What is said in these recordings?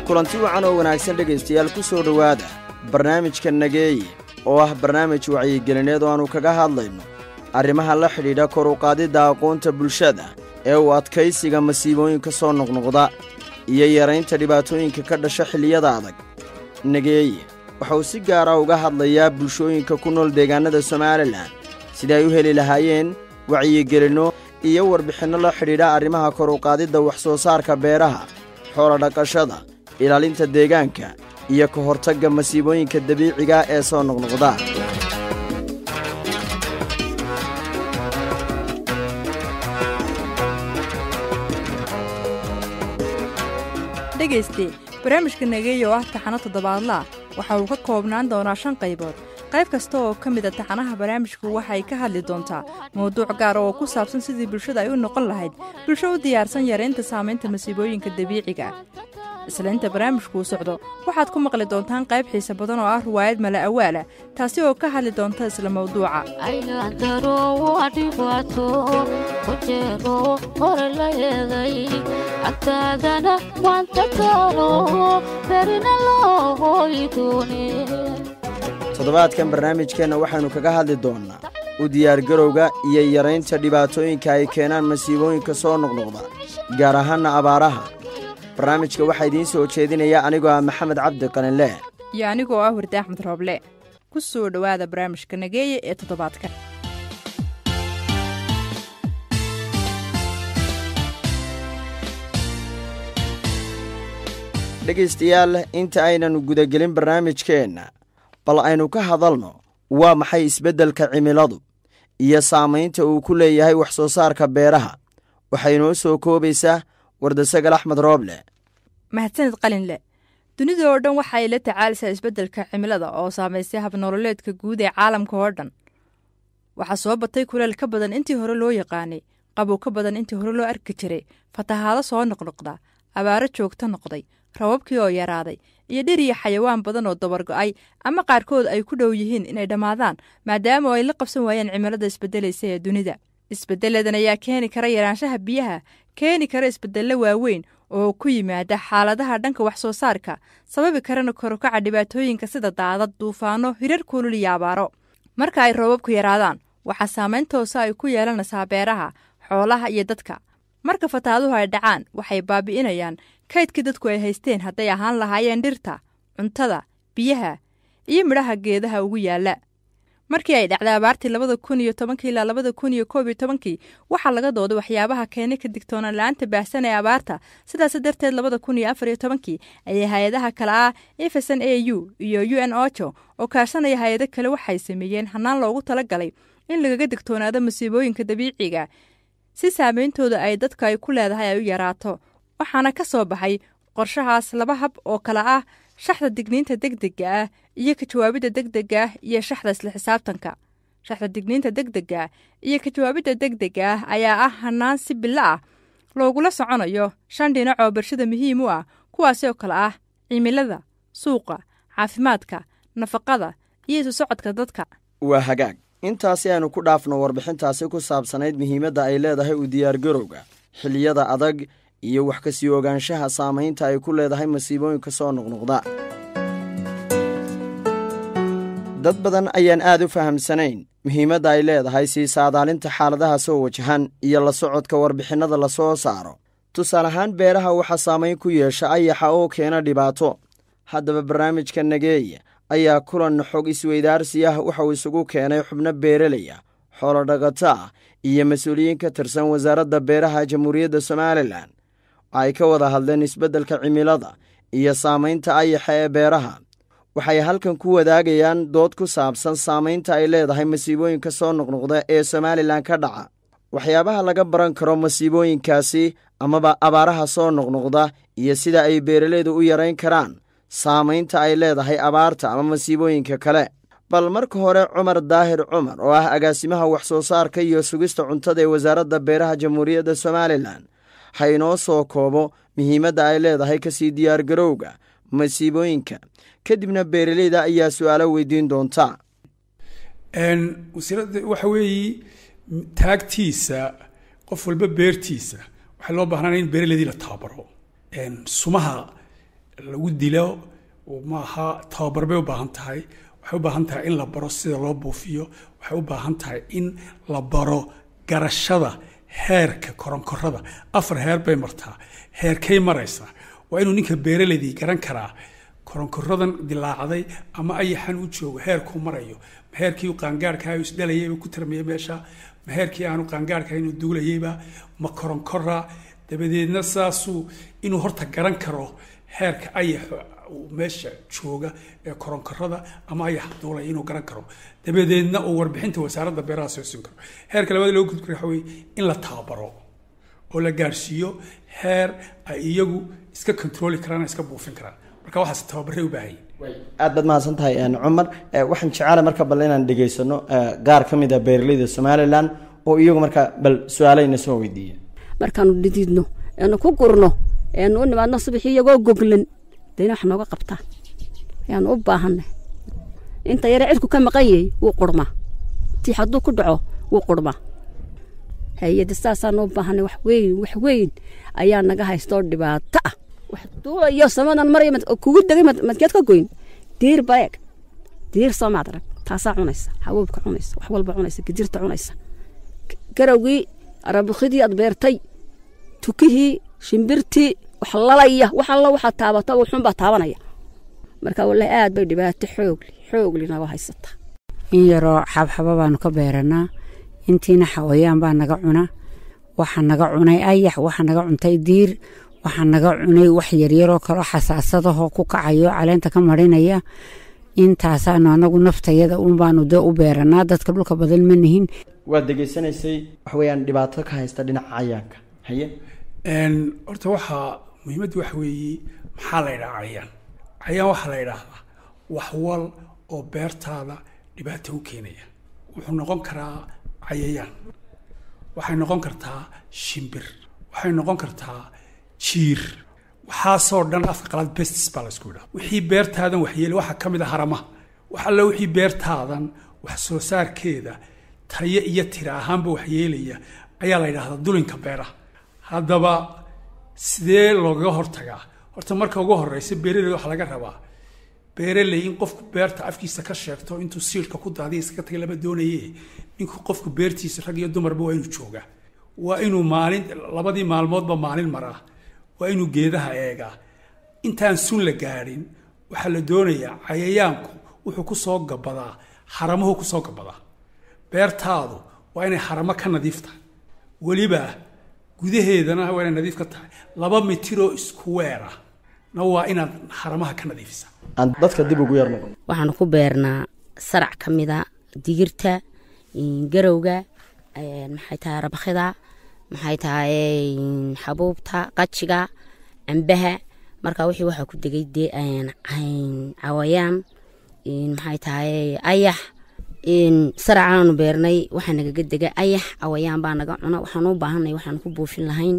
kulanti wacan oo wanaagsan dhegaystayaal ku soo dhowaada barnaamijka nageeye oo ah barnaamij wacyigelineed oo aannu kaga hadlayno arrimaha la xidhiidha kor u qaadidda aqoonta bulshada ee uu adkaysiga masiibooyinka soo noqnoqda iyo yaraynta dhibaatooyinka ka dhasha xilliyada adag nageeye waxa uu si gaara uga hadlayaa bulshooyinka ku nool deegaannada somalilan sida ay u heli lahaayeen wacyigelinno iyo warbixinno la xidhiidha arrimaha kor u qaadidda wax soo saarka beeraha xoola dhaqashada ilaalinta deegaanka iyo ka hortagga masiibooyinka dabiiciga ee soo noqnoqda dhegayste barnaamijka nageeya oo ah taxano toddobaadlaa waxa uu ka koobnaan doonaa shan qaybood qayb kasta oo ka mid a taxanaha barnaamijku waxay ka hadli doontaa mawduuc gaar oo ku saabsan sidii bulshada ay u noqon lahayd bulsho u diyaarsan yaraynta saamaynta masiibooyinka dabiiciga isla inta barnaamijkuu socdo waxaad ku maqli doontaan qayb xiise badan oo ah riwaayad mala awaala taasi oo ka hadli doonta isla mawduuca toddobaadkan barnaamijkeenna waxaynu kaga hadli doonnaa u diyaargarowga iyo yaraynta dhibaatooyinka ay keenaan masiibooyinka soo noqnoqda gaar ahaanna abaaraha barnaamijka waxaa idiin soo jeedinaya anigoo ah maxamed cabdi qalinle iyo anigoo ah wardi axmed rooble ku soo dhowaada barnaamijka nageeye ee toddobaadka dhegaystayaal inta aynan gudagelin barnaamijkeenna bal aynu ka hadalno waa maxay isbeddelka cimiladu iyo saamaynta uu ku leeyahay wax soo saarka beeraha waxay noo soo koobaysaa wardasagal axmed rooble mahadsanid qalinle dunida oo dhan waxay la tacaalaysaa isbeddelka cimilada oo saamaystay habnololeedka guud ee caalamka oo dhan waxaa soo batay kuleel ka badan intii hore loo yaqaanay qabow ka badan intii hore loo arki jiray fatahaado soo noqnoqda abaaro joogto noqday rababkii oo yaraaday iyo dhir iyo xayawaan badan oo dabargo'ay ama qaarkood ay ku dhow yihiin inay dhammaadaan maadaama ay la qabsan waayeen cimilada isbeddelaysa ee dunida isbeddeladan ayaa keeni kara yaraanshaha biyaha keeni kara isbeddello waaweyn oo ku yimaada xaaladaha dhanka wax soo saarka sababi karana korukaca dhibaatooyinka sida daadad duufaano hirar kulul iyo abaaro marka ay roobabku yaraadaan waxaa saamayn toosa ay ku yeelanaysaa beeraha xoolaha iyo dadka marka fataaduhu ay dhacaan waxay baabi'inayaan kaydkii dadku ay haysteen hadday ahaan lahaayeen dhirta cuntada biyaha iyo midhaha geedaha ugu yaalla markii ay dhacday abaartii labada kun iyo tobankii ilaa labada kun iyo koob iyo tobankii waxaa laga dooday waxyaabaha keenay ka digtoonaan la-aanta baahsan ee abaarta sidaas darteed labada kun iyo afar iyo tobankii ayay hay-adaha kale ah efeson a u iyo u n ojo oo kaashanaya hay-ado kale waxay sameeyeen hanaan loogu talagalay in lagaga digtoonaado masiibooyinka dabiiciga si saameyntooda ay dadka ay ku leedahay ay u yaraato waxaana ka soo baxay qorshahaas laba hab oo kale ah shaxda digniinta degdega ah iyo ka jawaabidda degdega ah iyo shaxda isla xisaabtanka shaxda digniinta degdega ah iyo ka jawaabidda degdega ah ayaa ah hanaan si bilo ah loogula soconayo shan dhinac oo bulshada muhiim u ah kuwaasi oo kale ah cimilada suuqa caafimaadka nafaqada iyo isu socodka dadka waa hagaag intaasi aynu ku dhaafno warbixintaasi ku saabsanayd muhiimadda ay leedahay u diyaargarowga xilliyada adag iyo wax ka sii ogaanshaha saamaynta ay ku leedahay masiibooyinka soo noqnoqda dad badan ayaan aad u fahamsanayn muhiimadda ay leedahay sii saadaalinta xaaladaha soo wajahan iyo la socodka warbixinnada la soo saaro tusaale ahaan beeraha waxaa saamayn ku yeesha ayaxa oo keena dhibaato haddaba barnaamijka nageeya ayaa kulan xog isweydaarsi ah waxa uu isugu keenay xubno beeraley ah xoolodhaqato ah iyo mas-uuliyiin ka tirsan wasaaradda beeraha jamhuuriyadda somalilan ay ka wada hadleen isbeddelka cimilada iyo saamaynta ayaxa ee beeraha waxay halkan ku wadaagayaan dood ku saabsan saamaynta ay leedahay masiibooyinka soo noqnoqda ee somalilan ka dhaca waxyaabaha laga baran karo masiibooyinkaasi amaba abaaraha soo noqnoqda iyo sida ay beeralaydu u yarayn karaan saamaynta ay leedahay abaarta ama masiibooyinka kale bal marka hore cumar daahir cumar oo ah agaasimaha wax soo saarka iyo sugista cuntada ee wasaaradda beeraha jamhuuriyadda somalilan ha inoo soo koobo muhiimadda ay leedahay kasii diyaargarowga masiibooyinka kadibna beeraleyda ayaa su-aalo weydiin doonta wasiirada waxa weeye taagtiisa qof walba beertiisa waxaa loo baahnaan in beeraleydii la tababaro sumaha lagu dilo maaha tababar bay u baahan tahay waxay u baahan tahay in la baro sida loo buufiyo waxay u baahan tahay in la baro garashada heerka koronkorada afar heer bay martaa heerkay maraysaa waa inuu ninka beeraleydii garan karaa koronkoradan dilaacday ama ayaxan u joogo heerkuu marayo ma heerkii qaangaarkaa isdhalayayba ku tarmaya meesha ma heerkii aanu qaangaarka inuu duulayayba ma koronkora dabadeedna saasuu inuu horta garan karo heerka ayaxa meesha jooga ee koronkorada ama ayax duulaya inuu garan karo dabadeedna uu warbixinta wasaaradda beeraha soo siin karo heerka labaad loo gudbi karo waxa weye in la tababaro oo la gaarsiiyo heer ay iyagu iska controli karaan iska buufin karaan marka waxaas tababaray u baahan aad baad mahadsan tahay cumar waxaan jecela marka bal inaan dhegaysano qaar ka mid a beeraleyda somalilan oo iyagu marka bal su-aaleyna soo weydiiya markaanu dhididno eenu ku gurno eenu u nimaadno subaxii iyagoo goglan dayna wax nooga qabtaan ayaanu u baahanay inta yare cidku ka maqan yahay wuu qurmaa tii hadduu ku dhaco wuu qurmaa hay-adda saasaanu u baahanay wax weyn wax weyn ayaa naga haystoo dhibaato ah wax duulayo samadan maraya kugu degay madkeed ka goyn diir bareeg diir soo maad arag taasaa cunaysa hawoobka cunaysa wax walba cunaysa gidirta cunaysa garawgii arabukidii aad beertay tukihii shimbirtii wax lalaya wax alla waxaad taabato wuxuunbaa taabanaya marka wallahi aad bay dhibaato xoogli xoogli naga haysataa in yaroo xabxaba baanu ka beeranaa intiina xawayaan baa naga cuna waxa naga cunay ayax waxa naga cuntay diir waxa naga cunay wax yaryaroo kaloo xasaasadahoo ku kacayo caleenta ka marinaya intaasaanu anagu naftayada unbaanu dee u beeranaa dadka dhulka badan ma nihin waad degeysanaysay waxa weyaan dhibaato ka haysta dhinaca cayaanka haye horta waxaa muhiimaddu waxa weeye maxaa la ydhaha cayaan cayaan waxaa la ydhaahdaa wax wal oo beertaada dhibaato u keenaya wuxuu noqon karaa cayayaan waxay noqon kartaa shimbir waxay noqon kartaa jiir waxaasoo dhan afka qalaad bestis baa laysku yidhaha wixii beertaadan waxyeelay waxaa ka mid a haramaha wax alle wixii beertaadan wax soo saarkeeda tayo iyo tira ahaanba waxyeelaya ayaa la yidhahdaa dulinka beeraha haddaba sidee loogaga hortagaa horta marka ugu horeysa beeraley waxaa laga rabaa beeraley in qofku beerta afkiisa ka sheegto intuu siilka ku daadiya iskaga tagay lama doonaye ninku qofku beertiisa rag iyo dumarba waa inuu joogaa waa inuu maalin labadii maalmoodba maalin maraa waa inuu geedaha eegaa intaan sun la gaadhin waxaa la doonayaa cayayaanku wuxuu ku soo gabadaa haramuhu ku soo gabadaa beertaadu waa inay haramo ka nadiif tahay weliba gudaheedana waa inay nadiif ka tahay laba mitiroo isku weera na waa inaad haramaha ka nadiifisa aan dadka dib ugu yar noqon waxaanu ku beernaa sarac ka mida digirta garowga maxay tahay rabakida maxay tahay xabuubta qajiga cambaha marka wixii waxaa ku degay dee cawayaan maxay tahay ayax saracaanu beernay waxaa nagaga dega ayax cawayaan baa naga cuna waxaan u baahanay waxaan ku buufin lahayn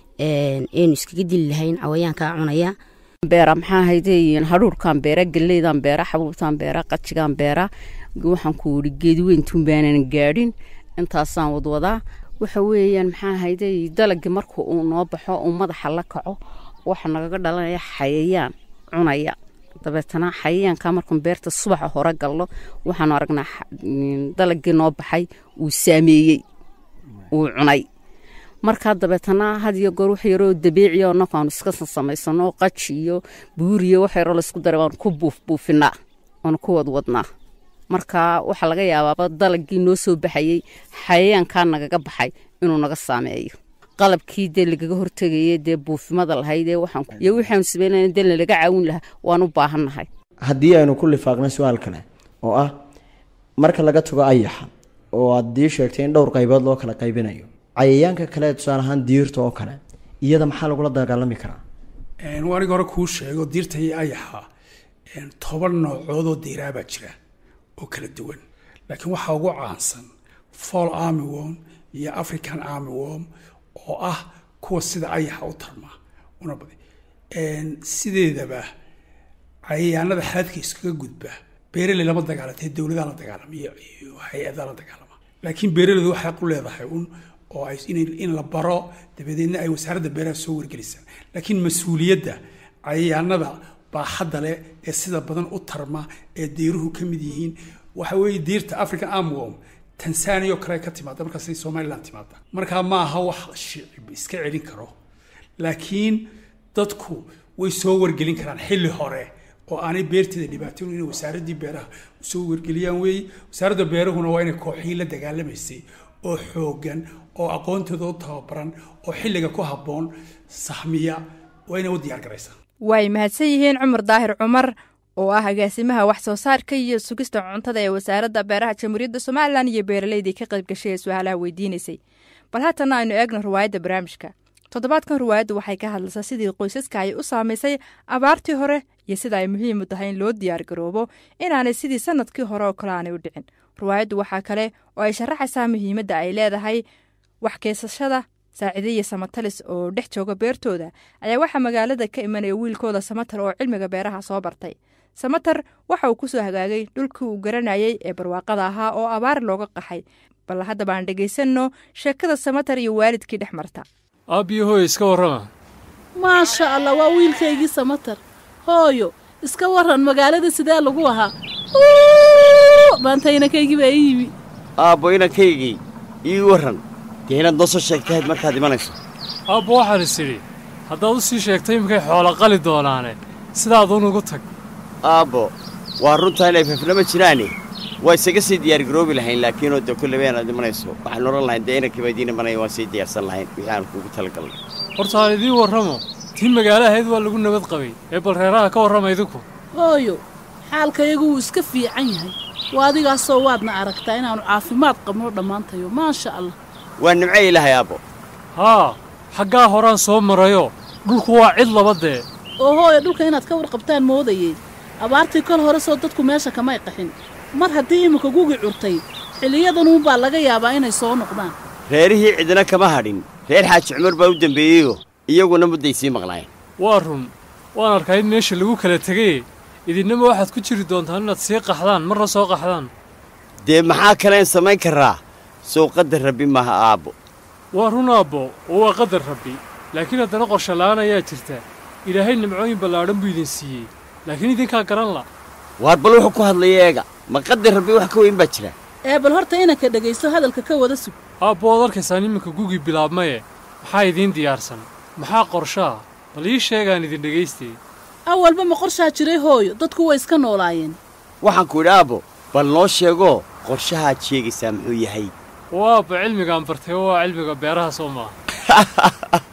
eenu iskaga dili lahayn cawayaankaa cunaya beera maxaa haydeyin hadhuurkan beera galleydan beera xabuubtan beera qajigan beera waxaan ku uri geediweyntuun baanan gaadhin intaasaan wadwadaa waxa weeyaan maxaa hayday dalagii marka uu noo baxo uu madaxa la kaco waxa nagaga dhalanaya xayayaan cunaya dabeetana xayayaanka markuun beerta subaxa hore galno waxaanu aragnaa dalagii noo baxay uu saameeyey uu cunay markaa dabeetana had iyo goor wax yaroo dabiiciya oo nakaanu iska samaysano qaji iyo buuriyo wax yaroo laysku daray waanu ku buufbuufinaa waanu ku wadwadnaa marka waxaa laga yaabaaba dalagii noo soo baxayey xayayaankaa nagaga baxay inuu naga saameeyo qalabkii dee lagaga hortegayay dee buufimada lahaydee iyo waxaanu sameynana dee nalaga caawin lahaa waan u baahannahay haddii aynu ku lifaaqnay su-aal kale oo ah marka laga tago ayaxa oo aad dii sheegtay in dhowr qaybood loo kala qaybinayo cayayaanka kale tusaale ahaan diirta oo kale iyada maxaa lagula dagaalami karaa aniga hore kuu sheego diirta iyo ayaxa toban noocoodoo diiraabaa jira oo kala duwan laakiin waxaa ugu caansan fall armyworm iyo african armyworm oo ah kuwa sida ayaxa u tarmaa una badi sideedaba cayayaanada xaadka iskaga gudba beeraley lama dagaalatee dowladaa la dagaalama iyo hay-adaa la dagaalama laakiin beeraleydu waxay u leedahay un oo ay in la baro dabadeedna ay wasaaradda beeraha soo wargelisaan laakiin mas-uuliyadda cayayaanada baaxadda leh ee sida badan u tarma ee diiruhu ka mid yihiin waxa weeye diirta african armworm tanzania oo kale ka timaada markaasay somaliland timaada markaa ma aha wax shicib iska celin karo laakiin dadku way soo wargelin karaan xilli hore oo aanay beerteeda dhibaatoon inay wasaaraddii beeraha usoo wargeliyaan weeye wasaaradda beerahuna waa inay kooxihii la dagaalamaysay oo xooggan oo aqoontooda u tababaran oo xilliga ku habboon sahmiya waa inay u diyaar garaysaa way mahadsan yihiin cumar daahir cumar oo ah agaasimaha wax soo saarka iyo sugista cuntada ee wasaaradda beeraha jamhuuriyadda somalilan iyo beeraleydii ka qayb gashay ee su-aalaha weydiinaysay bal haatana aynu eegno riwaayadda barnaamijka toddobaadkan riwaayaddu waxay ka hadlaysaa sidii qoysaska ay u saamaysay abaartii hore iyo sida ay muhiim u tahay in loo diyaar garoobo inaanay sidii sanadkii hore oo kale aanay u dhicin riwaayaddu waxaa kale oo ay sharaxaysaa muhiimadda ay leedahay wax keesashada saaciidaya samatalis oo dhex jooga beertooda ayaa waxaa magaalada ka imanaya wiilkooda samatar oo cilmiga beeraha soo bartay samatar waxa uu ku soo hagaagay dhulkii uu garanayay ee barwaaqada ahaa oo abaar looga qaxay bal haddaba aan dhegaysanno sheekada samatar iyo waalidkii dhex marta aabbiyo hooyo iska warrama maasha allah waa wiilkaygii samatar hooyo iska warran magaalada sidee lagu ahaa maantaynankaygi baa ii yimi aabbo inankaygii ii warran dee inaad noo soo sheegtahayd markaad imanayso aabbo waxaan is idhi haddaad u sii sheegtay imikay xoolo qali doonaane sidaaduun ugu tag aabbo waa runtaa inay fafnama jiraane waa isaga sii diyaargaroobi lahayn laakiinoo dee kulleba inaad imanayso waxaan odhan lahayn dee inankiiba idiin imanaya waan sii diyaarsan lahayn wixii aan kuugu talagalnay horta aan idiin warramo tii magaalo ahayd waa lagu nabad qabay ee bal reeraha ka warrama idinku hooyo xaalkayagu wuu iska fiican yahay waa adigaasoo waadna aragtaa inaannu caafimaad qabno dhammaantayo maasha allah waa nimco ilaahay aabbo haa xaggaa horaan soo marayo dhulku waa cid laba dee oo hooyo dhulka inaad ka warqabtaan moodayey abaartii kol hore soo dadku meesha kamay qaxin mar haddii iminka gugi curtay xilliyadanunbaa laga yaabaa inay soo noqdaan reerihii cidina kama hadhin reer xaaji cumar baa u dembeeyeyoo iyaguna mudday sii maqnaayeen waa run waan arkaa in meesha lagu kala tegaye idinnama waxaad ku jiri doontaan inaad sii qaxdaan marna soo qaxdaan dee maxaa kaleen samayn karaa sow qadar rabbi maaha aabbo waa run aabbo oo waa qadar rabbi laakiin haddana qorshe la'aan ayaa jirta ilaahay nimcooyin ballaadhan buu idin siiyey laakiin idinkaa garan la waar bal wuxuu ku hadlaya eega ma qadar rabbi wax ka weyn baa jira ee bal horta inanka dhegaysto hadalka ka wada sug aabbo waad arkaysaan iminka gugii bilaabmaye maxaa idiin diyaarsan maxaa qorshaa bal ii sheegaan idin dhegaystay awalba ma qorshaa jiray hooyo dadku way iska noolaayeen waxaan ku idhi aabbo bal noo sheegoo qorshahaad sheegaysaa muxuu yahay oo aabba cilmigaan bartay oo waa cilmiga beeraha soo maaha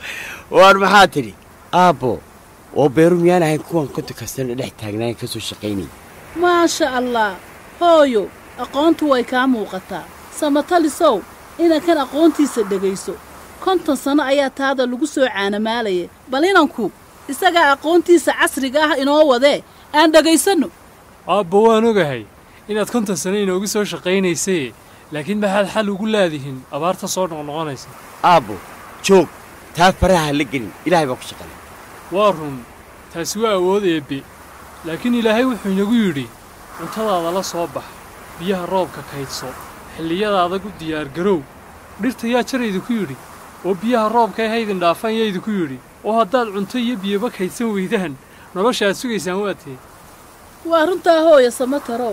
waar maxaa tidhi aabbo oo beeru miyaan ahayn kuwan konta kastana dhex taagnaayan ka soo shaqaynaya maasha allah hooyo aqoontu way kaa muuqataa samatalisow inankan aqoontiisa dhegayso konton sanno ayaa taada lagu soo caanamaalaya bal inanku isagaa aqoontiisa casriga ah inoo wadee aan dhegaysanno aabbo waan ogahay inaad konton sano inoogu soo shaqaynaysay laakiin maxaad xal ugu laadihin abaarta soo noqnoqonaysa aabbo joog taa faraha ha la gelin ilaahay baa ku shaqalay waa run taasi waa awood eebbe laakiin ilaahay wuxuu inagu yidhi cuntadaada la soo bax biyaha roobka kaydso xilliyada adag u diyaargarow dhirta yaa jar idinku yidhi oo biyaha roobka ee haydin dhaafaan yaa idinku yidhi oo haddaad cunto iyo biyaba kaydsan weydaan nolosha aad sugaysaan waa tee waa runtaa hooya samatarow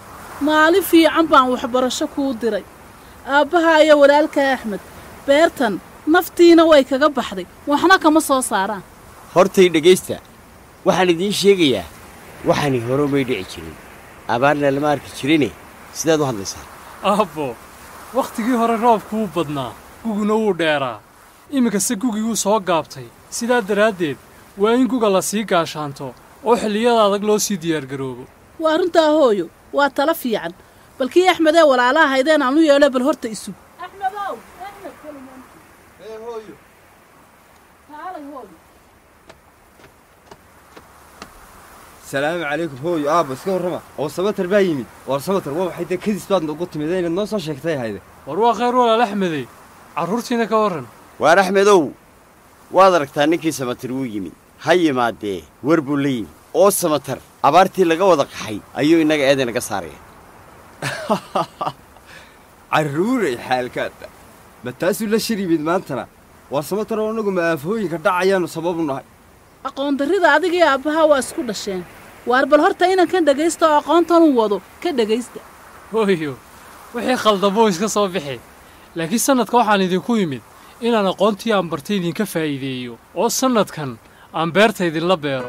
maalin fiican baan waxbarasho kuu diray aabbaha iyo walaalka axmed beertan naftiina way kaga baxday waxna kama soo saaraan hortay dhegaysta waxaan idiin sheegayaa waxaani hore may dhici jirin abaarna lama arki jirine sidaad u hadlaysaa aabbo wakhtigii hore roobku wuu badnaa guguna wuu dheeraa iminkase gugii wuu soo gaabtay sidaa daraaddeed waa in guga la sii gaashaanto oo xilliyada adag loo sii diyaargaroobo waa runtaa hooyo waa tala fiican bal kii axmedee walaalaha haydeen aan u yeedho bal horta isug axmedow axmed kaalay hooyo salaamu calaykum hooyo aabba iska warrama oo samatar baa yimid waar samatar waa waxay dee kadis baad ugu timid inaad noo soo sheegtay hayde war waa khayr walaal axmedey carruurtiina ka warran waar axmedow waad aragtaa ninkii samatar wuu yimid ha yimaadee war buu la yimid oo samatar abaartii laga wada qaxay ayuu innaga eeday naga saaraya carruuray xaalkaadda ma taasuu la shir yimid maantana waar samatar oo annagu ma aafooyinka dhacayaannu sababu nahay aqoondarrida adigii aabbaha waa isku dhasheen waar bal horta inankan dhegaysta oo aqoontanuu wado ka dhegaysta hooyo wixii khaldamo iska soo bixi laakiin sannadka waxaan idinku yimid inaan aqoontii aan bartay idinka faa'iideeyo oo sannadkan aan beerta idinla beero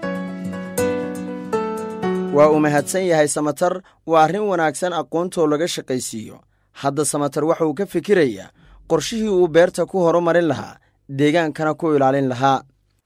waa uu mahadsan yahay samatar waa arrin wanaagsan aqoontoo laga shaqaysiiyo hadda samatar waxa uu ka fikirayaa qorshihii uu beerta ku horumarin lahaa deegaankana ku ilaalin lahaa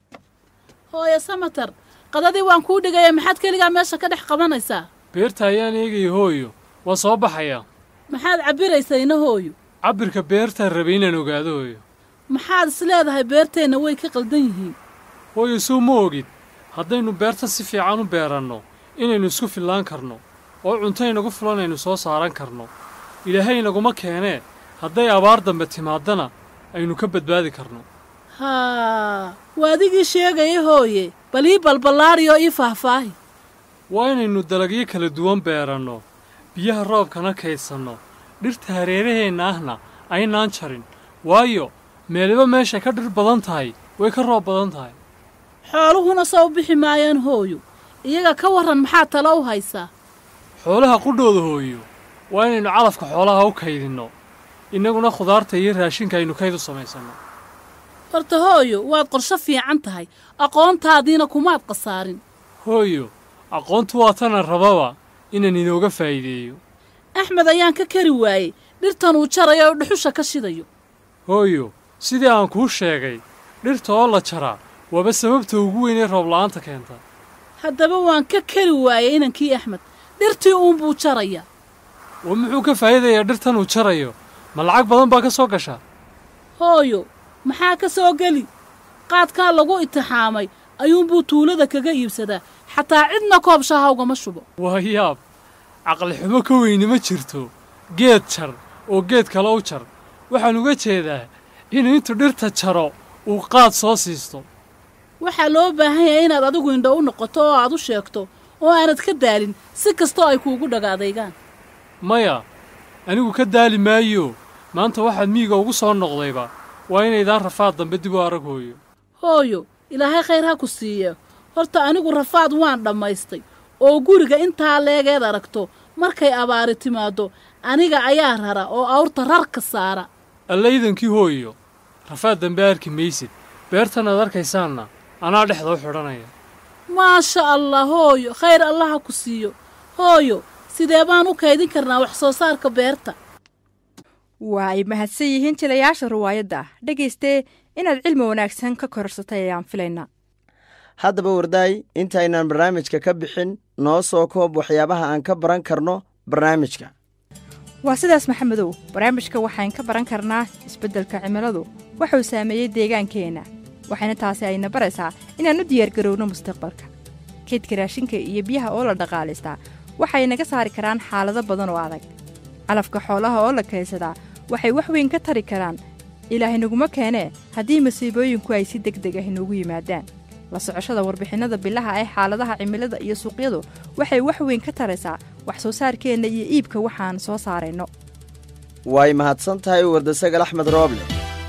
hooye samatar qadadii waan kuu dhigaya maxaad keligaa meesha ka dhex qabanaysaa beerta ayaan eegaya hooyo waa soo baxayaa maxaad cabbiraysayna hooyo cabbirka beertaan rabay inaan ogaado hooyo maxaad is leedahay beerteenna way ka qaldan yihiin hooyo suu ma ogid haddaynu beerta si fiican u beeranno inaynu isku fillaan karno oo cunto inagu filan aynu soo saaran karno ilaahay inaguma keenee hadday abaar dambe timaadana aynu ka badbaadi karno haa waa adigii sheegaya hooye bal ii balballaadhiyoo ii faahfaahi waa inaynu dalagyo kala duwan beeranno biyaha roobkana kaydsanno dhirta hareeraheenna ahna aynaan jarin waayo meeliba meeshay ka dhir badan tahay way ka roob badan tahay xooluhuna soo bixi maayaan hooyo iyaga ka warran maxaa talo u haysaa xoolaha qudhooda hooyo waa inaynu calafka xoolaha u kaydinno innaguna khudaarta iyo raashinka aynu kayd u samaysanno horta hooyo waad qorsho fiican tahay aqoontaadiina kumaad khasaarin hooyo aqoontu waa tana rababa inaan inooga faa'iideeyo axmed ayaan ka kari waayey dhirtan uu jarayo oo dhuxusha ka shidayo hooyo sidii aan kuu sheegay dhirta oo la jaraa waaba sababta ugu weyn ee roobla'aanta keenta haddaba waan ka kari waayey inankii axmed dhirtii uunbuu jaraya wa muxuu ka faa'iidayaa dhirtan uu jarayo ma lacag badan baa ka soo gasha hooyo maxaa ka soo geli qaadkaa lagu itixaamay ayuunbuu tuulada kaga iibsadaa xataa cidna koob shaaha ugama shubo waa yaab caqli xumo ka weyni ma jirto geed jar oo geed kale u jar waxaan uga jeedaa inuu intuu dhirta jaro uu qaad soo siisto waxaa loo baahan yahay inaad adigu indho u noqoto oo aad u sheegto oo aanad ka daalin si kastoo ay kuugu dhagaadaygaan maya anigu ka daali maayo maanta waxaad miyiga ugu soo noqdayba waa inaydaan rafaad dambe dib u arag hooyo hooyo ilaahay khayr ha ku siiya horta anigu rafaad waan dhammaystay oo guriga intaa leegeed aragto markay abaari timaaddo aniga ayaa rara oo awrta rarka saara allaydankii hooyo rafaad dambe arki maysid beertan aad arkaysaanna anaa dhexda u xidhanaya maasha allah hooyo khayr allaha ku siiyo hooyo sidee baan u kaydin karnaa wax soo saarka beerta waa ay mahadsan yihiin jilayaasha riwaayadda ah dhegaystee inaad cilmi wanaagsan ka korarsatay ayaan filaynaa haddaba wardaay intaynaan barnaamijka ka bixin noo soo koob waxyaabaha aan ka baran karno barnaamijka waa sidaas maxamedow barnaamijka waxaan ka baran karnaa isbeddelka cimiladu wuxuu saameeyey deegaankeenna waxayna taasi ayna baraysaa inaan u diyaargarowno mustaqbalka keydka raashinka iyo biyaha oo la dhaqaalaystaa waxay naga saari karaan xaalado badan oo adag calafka xoolaha oo la kaydsadaa waxay wax weyn ka tari karaan ilaahay naguma keenee haddii masiibooyinku ay si deg deg ah inoogu yimaadaan la socoshada warbixinnada bilaha ee xaaladaha cimilada iyo suuqyadu waxay wax weyn ka taraysaa wax soo saarkeenna iyo iibka waxaan soo saarayno way mahadsan tahay wardasagal axmed rooble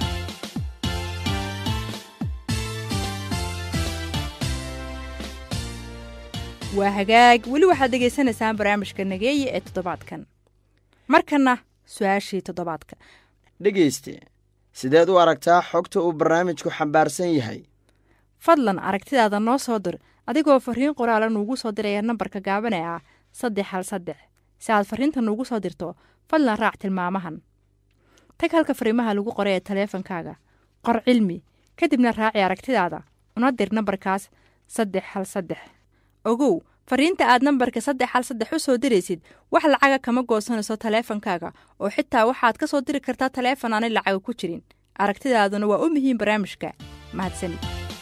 waa hagaag weli waxaad dhegaysanaysaan barnaamijka nageeye ee toddobaadkan markanna su-aashii toddobaadka dhegayste sideed u aragtaa xogta uu barnaamijku xambaarsan yahay fadlan aragtidaada noo soo dir adigoo fariin qoraala nuugu soo diraya nambarka gaaban ee ah saddex hal saddex si aad fariinta nuugu soo dirto fadlan raac tilmaamahan tag halka fariimaha lagu qoray ee taleefankaaga qor cilmi kadibna raaci aragtidaada una dir nambarkaas saddex hal saddex ogow fariinta aad nambarka saddex hal saddex u soo diraysid wax lacaga kama goosanayso taleefankaaga oo xitaa waxaad ka soo diri kartaa taleefon aanay lacaga ku jirin aragtidaaduna waa u muhiim barnaamijka mahadsanid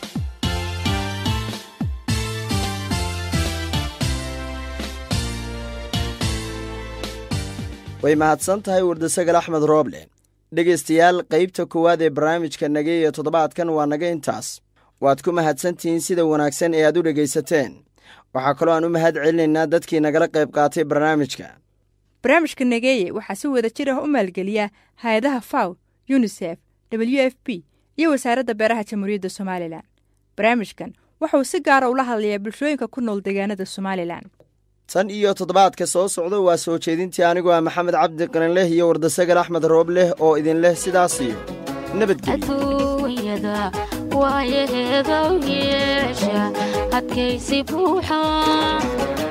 way mahadsan tahay wardasagal axmed rooble dhegaystayaal qaybta koowaad ee barnaamijka nageeye toddobaadkan waa naga intaas waad ku mahadsantihiin sida wanaagsan ee aad u dhegaysateen waxaa kaloo aan u mahad celinaynaa dadkii nagala qayb qaatay barnaamijka barnaamijka nageeye waxaa si wada jir ah u maalgeliya hay-adaha faw yunisef w f b iyo wasaaradda beeraha jamhuuriyadda somalilan barnaamijkan waxauu si gaara ula hadlayaa bulshooyinka ku nool deegaanada somalilan tan iyo toddobaadka soo socda waa soo jeedintii anigoo ah maxamed cabdi qarinleh iyo wardasagar axmed roobleh oo idin leh sidaas iyo adduunyada waayaheeda u yeesha adkaysi buuxa